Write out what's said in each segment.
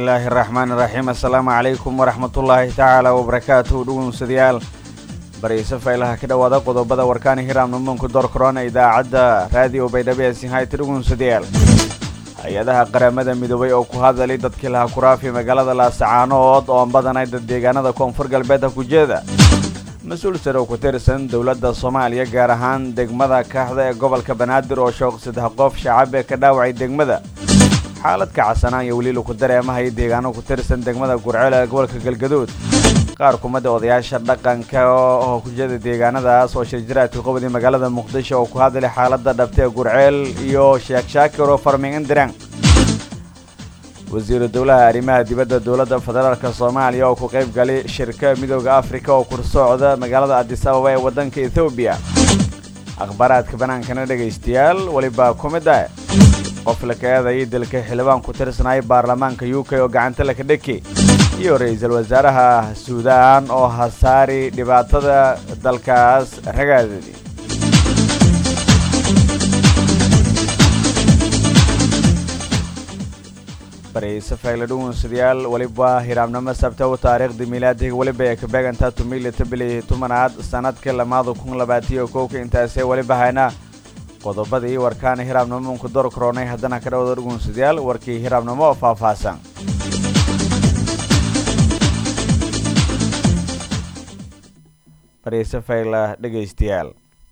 illaahi araxmaan iraxiim assalaamu calaykum waraxmatullaahi tacaala wabarakaatuhu dhugunsadayaal bariise faylaha ka dhowaada qodobada warkaani hiraamna muunku door korona idaacadda raadiyo baydhabo ee sinhayta dhugunsadayaal hay-adaha qaramada midoobay oo ku hadalay dadkii laha kuraafi magaalada laasacaanood oo badanay dad deegaanada koonfur galbeedka ku jeeda mas-uul sare oo ku tirsan dowladda soomaaliya gaar ahaan degmada kaaxda ee gobolka banaadir oo shooq saddex qof shacabe ka dhaawacay degmada xaalad kacsanaan iyo weli laku dareemahay deegaano ku tirsan degmada gurceel ee gobolka galgaduud qaar kumada odayaasha dhaqanka oo ku jeeda deegaanadaas oo shirjiraadka qobodii magaalada muqdisho oo ku hadlay xaaladda dhabta ee gurceel iyo sheekh shaakir oo farming indirang wasiiru dowlaha arrimaha dibadda dowladda federaalk soomaaliya oo ku qayb galay shirka midooda afrika oo kursocda magaalada adis ababa ee waddanka ethoobiya akhbaaraadka banaankana dhegaystayaal weliba ku mid ah qof la ka eedayay dalka xildhibaan ku tirsanaya baarlamaanka u k oo gacanta laka dheki iyo ra-iisul wasaaraha suudaan oo hasaari dhibaatada dalkaas ragaadadi bariise fayle dhugunsadayaal weliba hiraabnimo sabta u taariikhda miilaadiga weliba ee ka beegantaa tumilita bili tumanaad sanadka lamaada kun labaatiyo kowka intaasee weliba hayna qodobadii warkaana hiraabnimo muunku door koronay haddana ka dhawada dhugunsadayaal warkii hiraabnimo oo faahfaahsan bariise fayla dhegaystayaal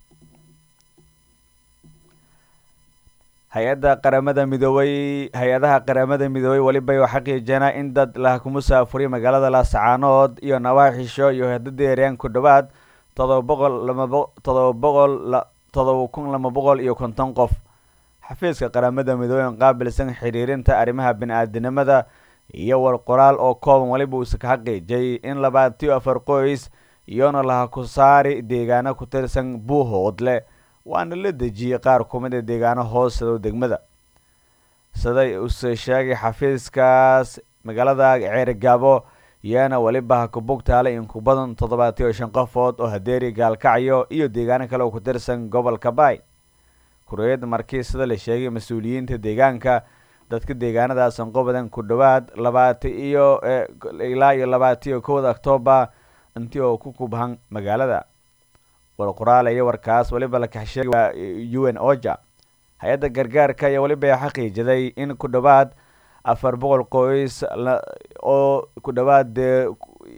hay-adda qaramada midoobay hay-adaha qaramada midoobay weliba u xaqiijeenaa in dad laha ku musaafuriya magaalada laasacaanood iyo nawaaxisho iyo hadadeereen ku dhowaad todoba boqol lamatodoba boqol todoba kun laba boqol iyo konton qof xafiiska qaramada midoobey on qaabilsan xiriirinta arrimaha bini-aadinimada iyo war qoraal oo kooban weliba uusa ka xaqiijay in labaatiyo afar qoys iyona laha ku saari deegaano ku tirsan buuhoodle waana la dejiyey qaar kumida deegaano hoosado degmada siday use sheegay xafiiskaas magaalada ceerigaabo iyana weliba ha ku bugtaalay in ku badan toddobaatiyo shan qofood oo hadeeri gaalkacyo iyo deegaano kale oo ku tirsan gobolka baay kureed markii sida la sheegay mas-uuliyiinta deegaanka dadka deegaanadaasan qobadan ku dhowaad labaati iyo ilaa iyo labaatiyo kowda octoobar intii oo ku kubhan magaalada war qoraal iyo warkaas weliba la kaxsheegay waa u n oja hay-adda gargaarka ayaa weliba xaqiijiday in ku dhowaad afar boqol qoys oo ku dhowaad dee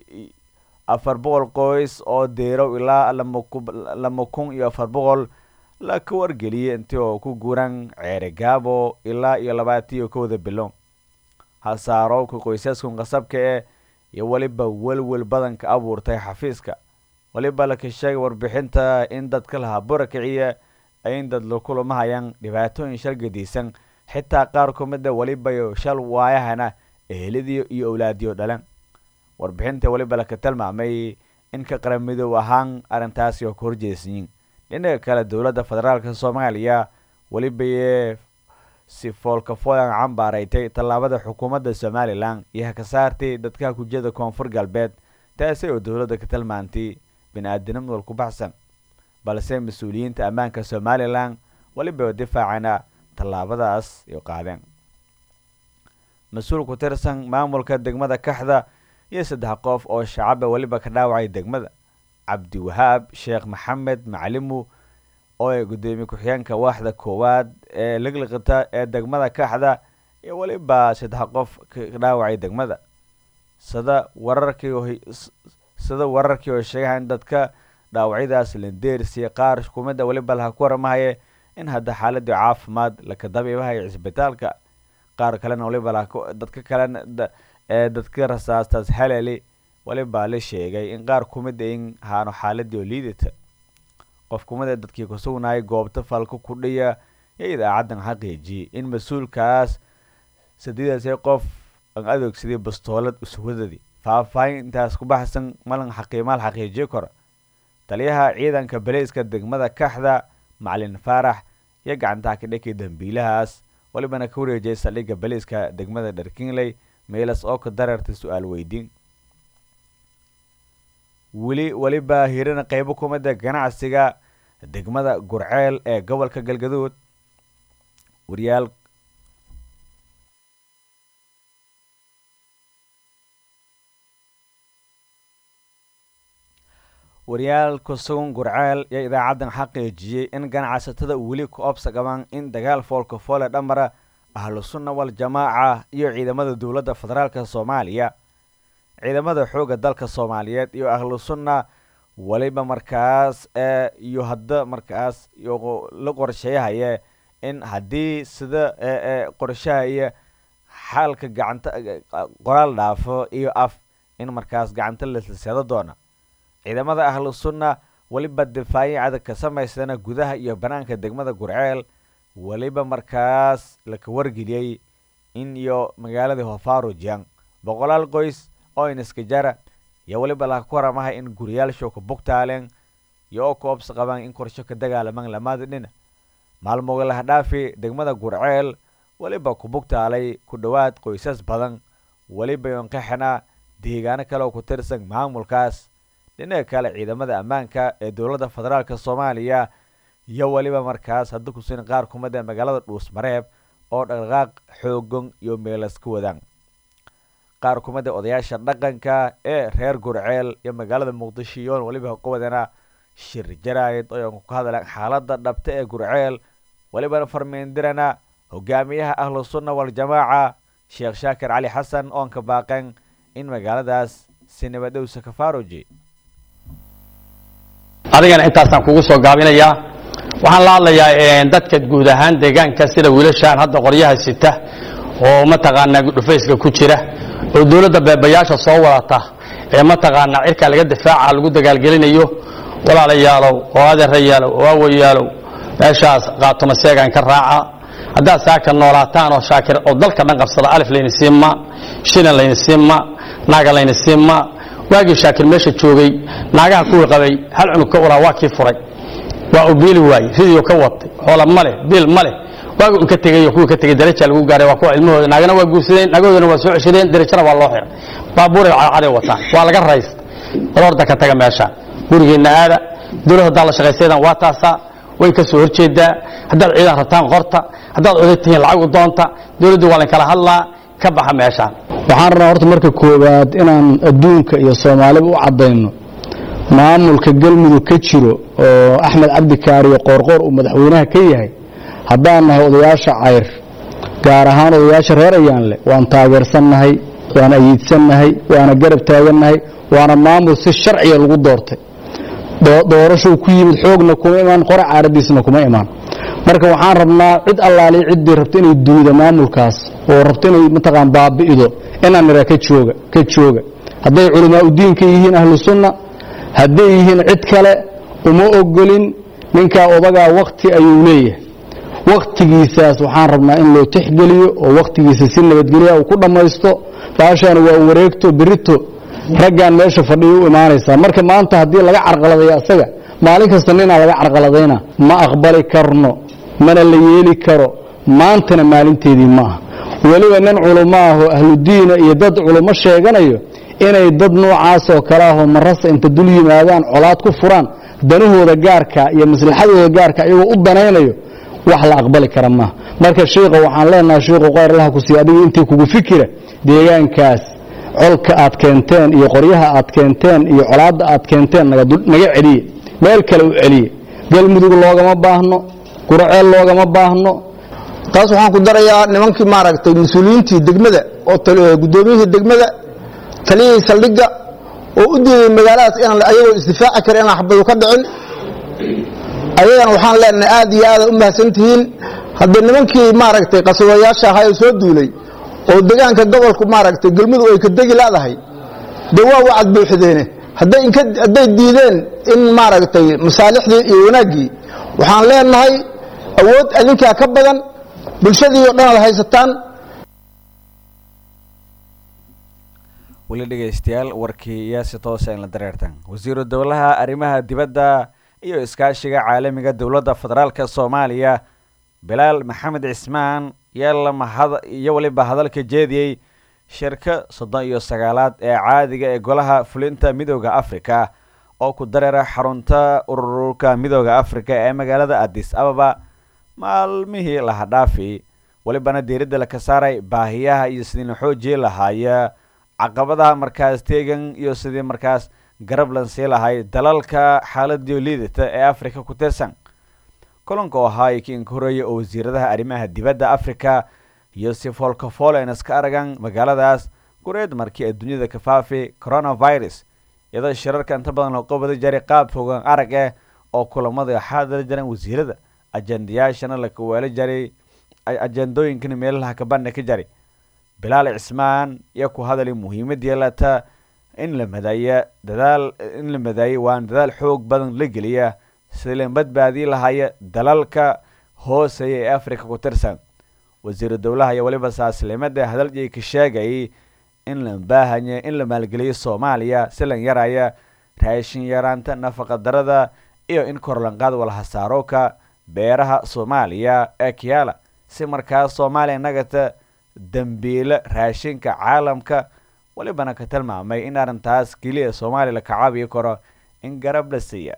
afar boqol qoys oo deerow ilaa lama kun iyo afar boqol la ka wargeliyay intii oo ku guuran ceerigaabo ilaa iyo labaatiyo kowda bilo hasaarowka qoysaskun qasabka eh iyo weliba welwel badan ka abuurtay xafiiska weliba laka sheegay warbixinta in dadka lahaa bura kiciya in dad lakulamahayaan dhibaatooyin shal gadiisan xitaa qaar kumida weliba shal waayahana eheladiyo iyo owlaadiyo dhalan warbixinta weliba laka tilmaamay in ka qaramidoob ahaan arrintaasi oo ka horjeesyiin dhinaca kale dowladda federaalk soomaaliya weliba si foolkafoolan cambaaraytay tallaabada xukuumadda somalilan iyo haka saartay dadka kujeda koonfur galbeed taasi oo dowladda ka tilmaantay bini-aadinimo wal ku baxsan balse mas-uuliyiinta ammaanka somalilan weliba difaacana tallaabadaas ay qaadeen mas-uul ku tirsan maamulka degmada kaxda iyo saddex qof oo shacaba weliba ka dhaawacay degmada cabdiwahaab sheekh maxamed macalimu oo ay guddoomiye ku-xigeenka waaxda koowaad ee ligliqita ee degmada kaxda iyo weliba saddex qof ka dhaawacay degmada sida wararkii sida wararkii oo sheegaha in dadka dhaawacyadaas landeersiya qaar kumida weliba laha ku waramahaye in hadda xaaladii caafimaad laka dabiibahayo cisbitaalka qaar kalena weliba dadka kalena ee dadka rasaastaas halali weliba la sheegay in qaar kumid in haano xaaladii oo liidata qof kumid ee dadkii ku sugnayay goobta falka ku dhiya iyo idaacaddan xaqiijiyey in mas-uulkaas sadiidaasay qof aan adoogsaday bastoolad uswadadii faahfaahin intaas ku baxsan malan xaqiimaal xaqiijiyo kora taliyaha ciidanka baleyska degmada kaxda macalin faarax iyo gacantaha ka dhakay dambiilahaas welibana ka wareejiyay saldhigga baleyska degmada dharkinley meelas oo ka dareertay su-aal weydiin weli weliba hirina qeybo kumida ganacsiga degmada gurceel ee gobolka galgaduud wariyaal wariyaal kusugan gurceel iyo idaacaddan xaqiijiyey in ganacsatada weli ku obsa qabaan in dagaal foolka foole dhamara ahlu sunna wal jamaaca iyo ciidamada dowladda federaalka soomaaliya ciidamada xoogga dalka soomaaliyeed iyo ahlu sunna weliba markaas ee iyo hadda markaas la qorsheeyahaye in haddii sida ee qorshahaya xaalka gacanta qoraal dhaafo iyo af in markaas gacanta la silseado doona ciidamada ahlu sunna weliba difaacyo adag ka samaystana gudaha iyo banaanka degmada gurceel weliba markaas laka wargeliyey in iyo magaaladii hofarujiang boqolaal qoys oo iniskajara iyo weliba laka ku waramaha in guriyaalshow ka bugtaaleen iyo oo ku obsa qabaan in korsho ka dagaalamaan lamaada dhina maalmoga lahdhaafi degmada gurceel weliba ku bugtaalay ku dhowaad qoysas badan weliba yonqaxana deegaano kale oo ku tirsan maamulkaas dhinaca kale ciidamada ammaanka ee dowladda federaalka soomaaliya iyo weliba markaas hadda kusin qaar kumida magaalada dhuusmareeb oo dhaqdhaqaaq xoogan iyo meelas ka wadaan qaar kumida odayaasha dhaqanka ee reer gurceel iyo magaalada muqdisho iyoon weliba qawadana shir jaraayid oo ku hadlaan xaaladda dhabta ee gurceel welibana farmeendirana hogaamiyaha ahlu sunna waljamaaca sheekh shaakir cali xasan oon ka baaqeen in magaaladaas si nabadhowsa ka faaruji adigana intaasaan kugu soo gaabinayaa waxaan la hadlayaa dadka guud ahaan deegaanka sida wiilashaan hadda qoryaha sita oo mataqaanaa dhufayska ku jira oo dowladda beebayaasha soo wadata ee mataqaanaa cirkaa laga difaaca lagu dagaalgelinayo walaalayaalow oo adeerayaalow oo awayaalow meeshaas qaatoma seegaan ka raaca haddaad saaka noolaataan oo shaakir oo dalka dhan qabsada alif layni siinma shinan layni siinma naaga layni siinma waagii shaakir meesha joogay naagaha kuwii qabay hal cunug ka ulaa waa kii furay waa uu biili waayey ridiyo ka watay xoola ma leh biil ma leh waagi un ka tegayo kuwii ka tegey daraja lagu gaaray waa kuwa ilmahooda naagana waa guursadeen naagahoodana waa soo ceshadeen darajana waa loo xiray baabuuray cadcaday wataan waa laga raysta balorda ka taga meesha gurigeenna aada dowlad haddaa la shaqaysaydaan waa taasaa way ka soo horjeedaa haddaad ciidan rabtaan qorta haddaad oday tihiin lacag u doonta dowladdu waa lankala hadlaa ka baxa meeshaan waxaan rabnaa horta marka koowaad inaan adduunka iyo soomaaliba u caddayno maamulka galmudug ka jiro oo axmed cabdi kaariyo qoorqoor uu madaxweynaha ka yahay haddaan nahay odayaasha cayr gaar ahaan odayaasha reer ayaanle waan taageersannahay waana ayiidsannahay waana garab taagannahay waana maamul si sharciga lagu doortay doorashuu ku yimid xoogna kuma imaan qora caaradiisna kuma imaan marka waxaan rabnaa cid allaaliya ciddii rabta inay duuda maamulkaas oo rabta inay mataqaan baabi'ido inaan nidhaa ka jooga ka jooga hadday culamaa udiinka yihiin ahlu sunna hadday yihiin cid kale uma ogolin ninkaa odagaa wakti ayuu leeyahay wakhtigiisaas waxaan rabnaa in loo tixgeliyo oo wakhtigiisa si nabadgelya uu ku dhammaysto baashaana waa wareegto berito raggaan meesha fadhiya u imaanaysaa marka maanta haddii laga carqaladayo asaga maalin kasta ninaa laga carqaladayna ma aqbali karno mana la yeeli karo maantana maalinteedii ma aha weliba nin culummo ahoo ahludiina iyo dad culummo sheeganayo inay dad noocaasoo kale ahoo marasa inta dul yimaadaan colaad ku furaan danahooda gaarka iyo maslaxadooda gaarka iyagoo u danaynayo wax la aqbali kara maaha marka shiikha waxaan leenahay shiikhu qayr allaha ku siiya adiga intii kugu fikira deegaankaas colka aad keenteen iyo qoryaha aad keenteen iyo colaadda aad keenteen naga celiye meel kale u celiye galmudug loogama baahno guraceel loogama baahno taas waxaan ku darayaa nimankii maaragtay mas-uuliyiintii degmada oo guddoomiyihii degmada taliyihii saldhigga oo u diiday magaaladaas inaan ayagoo isdifaaci kara inaan xabadu ka dhicin ayagana waxaan leenahay aad iyo aada u mahadsantihiin haddii nimankii maaragtay qaswayaasha ahaa ee soo duulay oo degaanka gobolku maaragtay galmudug ay ka degi leedahay dee waa wacad buuxideene hadday diideen in maaragtay masaalixdii iyo wanaaggii waxaan leenahay awood adinkaa ka badan bulshadii o dhan aad haysataan weli dhegeystayaal warkii iyo si toosa in la dareertan wasiiru dowlaha arrimaha dibadda iyo iskaashiga caalamiga dowladda federaalka soomaaliya bilaal maxamed cismaan iyo weliba hadalka jeediyey shirka soddon iyo sagaalaad ee caadiga ee golaha fulinta midooda africa oo ku dareera xarunta ururka midooda africa ee magaalada addis ababa maalmihii lahadhaafi welibana diiradda laka saaray baahiyaha iyo sidii la xoojii lahaaya caqabadaha markaas teegan iyo sidii markaas garab lansii lahay dalalka xaaladiio liidata ee africa ku tirsan kulanka oo ahaa kii inka horeeyay oo wasiiradaha arrimaha dibadda africa iyo si foolkafool iska aragan magaaladaas gureed markii adduunyada ka faafi coronavirus iyadoo shirarka inta badan loo qabada jaray qaab fogaan arag eh oo kulamada xaadala jiraan wasiirada ajendayaashana la kaweelo jaray ajendooyinkana meelaha kabana ka jaray bilaal cismaan iyo ku hadalay muhiimad yeelata in la madaaya dadaal in la madaayay waan dadaal xoog badan la geliya sida la badbaadii lahaya dalalka hooseeya ee africa ku tirsan wasiiru dowlaha iyo weliba saaslimada hadalji ka sheegayay in la baahanya in la maalgeliyo soomaaliya si lan yaraya raashin yaraanta nafaqa darada iyo in korlanqaad walhasaarooka beeraha soomaaliya ee kiyaala si markaas soomaaliya nagata dambiile raashinka caalamka welibana ka tilmaamay in arrintaas keliya soomaaliya la kacaabiyi karo in garab la siiya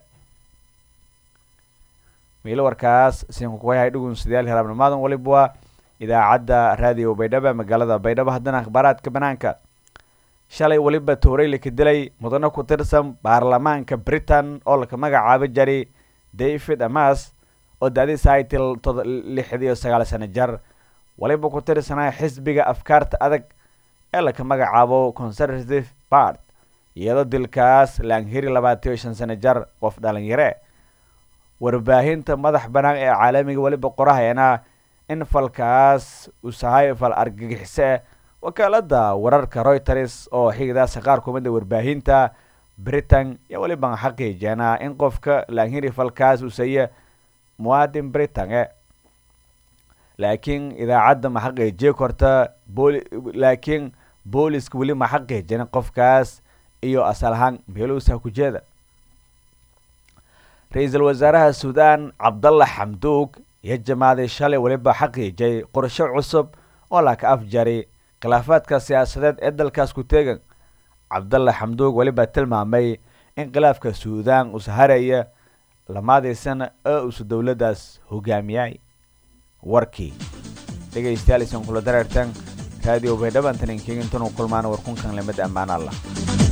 miilo warkaas sinkukuwayahay dhugunsidayaal heraabnimaadan waliba waa idaacadda raadiyo baydhabo magaalada baydhabo haddana akhbaaraadka banaanka shalay weliba toorey laka dilay mudano ku tirsan baarlamaanka britain oo laka magacaabo jaray david amas oo da-diisa ay til lixd iyo sagaal sano jar waliba ku tirsanaa xisbiga afkaarta adag ee laka magacaabo conservative part iyadoo dilkaas laanghiri labaatan iyo shan sano jar qof dhalinyare warbaahinta madax banaan ee caalamiga weliba qorahayana in falkaas uu sahay fal argagixise wakaalada wararka reuters oo xigdaasa qaar kumida warbaahinta britain iyo weliba xaqiijeenaa in qofka laanghiri falkaas uu saye muwaadin britain e laakiin idaacadda ma xaqiijiye korta boli laakiin booliska weli ma xaqiijinin qofkaas iyo asal ahaan meeluusa ku jeeda ra-iisul wasaaraha suudaan cabdalla xamduug iyo jamaaday shalay weliba xaqiijay qorsho cusub oo laka afjaray khilaafaadka siyaasadeed ee dalkaas ku teegan cabdalla xamduug weliba tilmaamay in khilaafka suudaan usharaya lamaadiisana oo usu dowladdaas hogaamiyay warkii dhegaystayaal isan kula dareertan raadiyo baydhabantan inkeegintanu kulmaan warkunkan lamid ammaan allah